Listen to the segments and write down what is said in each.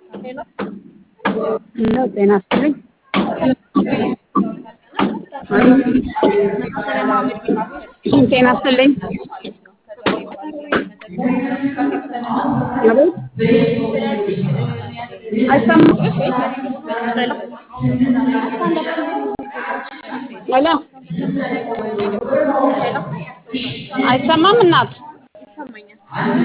ሄሎ ነው ጤና ይስጥልኝ። ጤና ይስጥልኝ። አቤት አይሰማም። ሄሎ አይሰማም እናት ይሰማኛል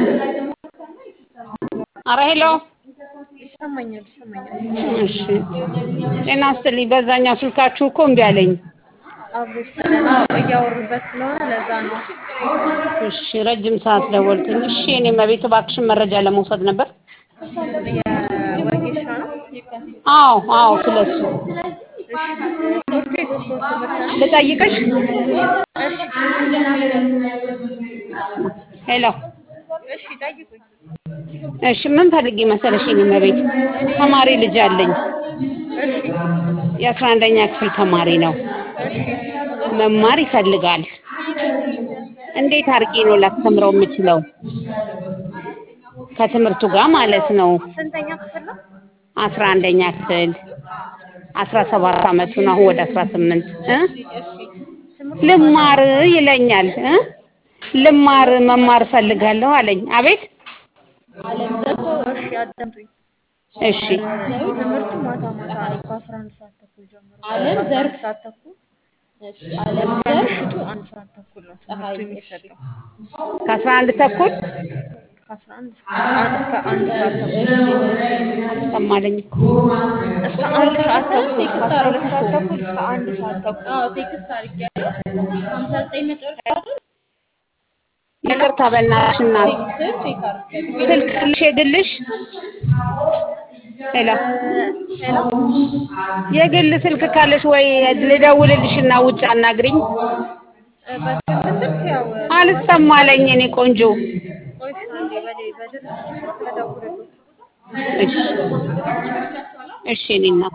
አረ ሄሎ ይሰማኛል ይሰማኛል። እሺ ጤና ይስጥልኝ። በዛኛው ስልካችሁ እኮ እምቢ አለኝ። አብሮሽ ስለና እያወሩበት ስለሆነ ለዛ ነው። እሺ ረጅም ሰዓት ደወልኩኝ። እሺ እኔ መቤት እባክሽን መረጃ ለመውሰድ ነበር። የወጌሻ ነው። አዎ አዎ ስለሱ እሺ ሶስት የሶስት ወር ትምህርት ነው። ልጠይቅሽ። እሺ ሄሎ እሺ ጠይቁኝ። እሺ ምን ፈልጌ መሰለሽ የኔ መቤት ተማሪ ልጅ አለኝ። እሺ የአስራ አንደኛ ክፍል ተማሪ ነው። እሺ መማር ይፈልጋል። እንዴት አድርጌ ነው ላስተምረው የምችለው? ከትምህርቱ ጋር ማለት ነው። ስንተኛ ክፍል ነው? አስራ አንደኛ ክፍል አስራ ሰባት አመቱ ነው። አሁን ወደ አስራ ስምንት እ እሺ ትምህርቱ ልማር ይለኛል እ ልማር መማር እፈልጋለሁ አለኝ። አቤት እኮ እሺ አዳምጡኝ። እሺ ትምህርቱ ማታ ማታ ነው ከአስራ አንድ ሰዓት ተኩል ጀምሮ አለም ከአስራ ዘርፍ አንድ ሰዓት ተኩል እሺ አለም እስከ ዘርፍ ምሽቱ አንድ ሰዓት ተኩል ነው ትምህርቱ የሚሰጠው። ከአስራ አንድ ተኩል ከአስራ አንድ እስከ አንድ እስከ አንድ ሰዓት ተኩል አልሰማለኝ እኮ እስከ አንድ ሰዓት ተኩል ከአስራ ሁለት ሰዓት ተኩል እስከ አንድ ሰዓት ተኩል አዎ ቴክስት አድርጌያለሁ። ሀምሳ ዘጠኝ መጨረሻ አይደል? ይቅርታ በእናትሽ እናት ቴክስት ቼክ አድርጌያለሁ። ስልክ አለሽ የግልሽ? ሄሎ ሄሎ የግል ስልክ ካለሽ ወይ ልደውልልሽና ውጭ አናግሪኝ። በግል ስልክ ያው አልሰማለኝ የኔ ቆንጆ። ቆይሽ አንዴ በሌ- በድርጅቱ ስልክ ልደውልልዎት። እሺ እሺ የኔ እናት